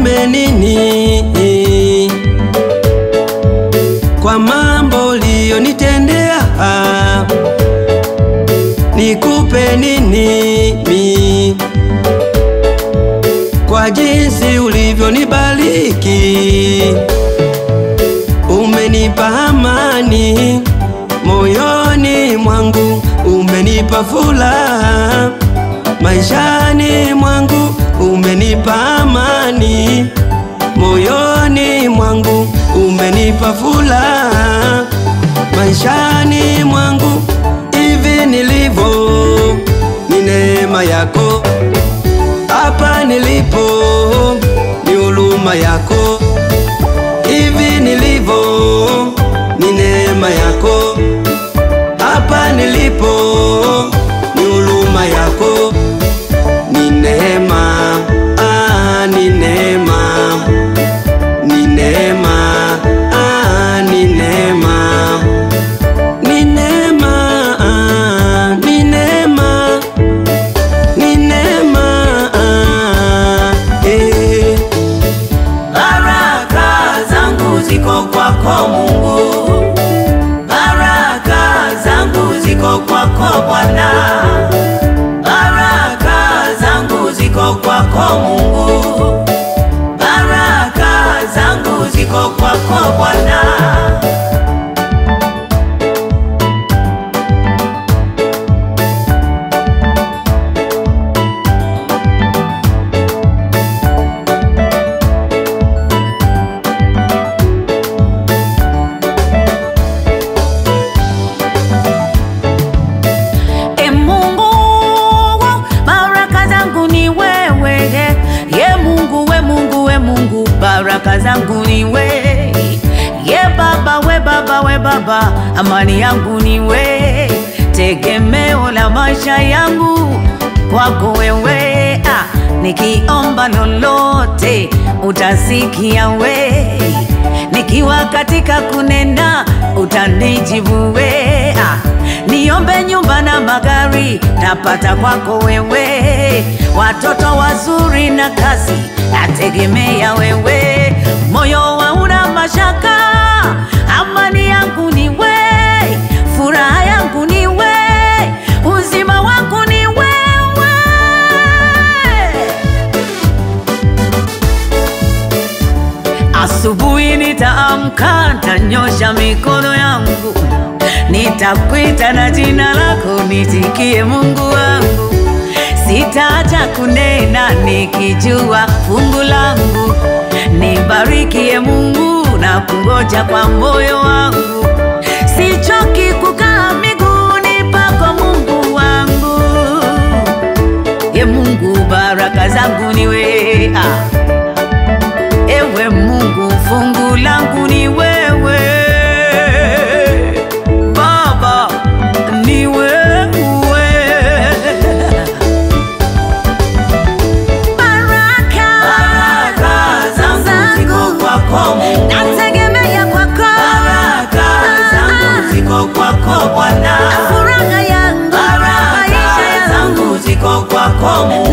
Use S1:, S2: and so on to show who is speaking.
S1: niseme nini kwa mambo uliyonitendea? Nikupe nini mi kwa jinsi ulivyonibariki? Umenipa amani moyoni mwangu, umenipa furaha maishani mwangu, umenipa amani moyoni mwangu, umenipa furaha maishani mwangu. Hivi nilivyo ni neema yako, hapa nilipo ni huruma yako. Hivi nilivyo ni neema yako, hapa nilipo ni huruma yako. Ni neema, ah, ni neema, ni neema, ah, ni neema, ni neema, ah, ni neema, ni neema, ah, eh.
S2: Baraka zangu ziko kwako Mungu, baraka zangu ziko kwako Bwana, baraka zangu ziko kwako Mungu, baraka zangu ziko kwako Bwana. E Mungu, baraka zangu ni wewe. Ye Mungu, we Mungu, we Mungu, baraka zangu ni we. Ye Baba, we Baba, we Baba, amani yangu ni we. Tegemeo la maisha yangu kwako wewe. Ah, nikiomba lolote utasikia we. Nikiwa katika kunena utanijibu we. Ah, niombe nyumba na magari napata kwako wewe, watoto wazuri na kazi nategemea wewe, moyo hauna mashaka, amani yangu ni we, furaha yangu ni we, uzima wangu ni wewe. Asubuhi nitaamka, nitanyosha mikono yangu, nitakwita na jina lako, nitikie Mungu wangu. Sitaacha kunena nikijua fungu langu, nibarikie Mungu na kungoja kwa moyo wangu. Sichoki kukaa miguuni pako Mungu wangu. Ye Mungu, baraka zangu ni wewe ah. Ewe Mungu, fungu langu ni wewe Baba, ni wewe baraka,
S3: Baraka zangu ziko kwako Mungu.
S2: nategemea kwako
S3: Baraka zangu ziko kwako Bwana.
S2: furaha yangu maisha
S3: Baraka
S2: yangu
S3: zangu ziko kwako Mungu.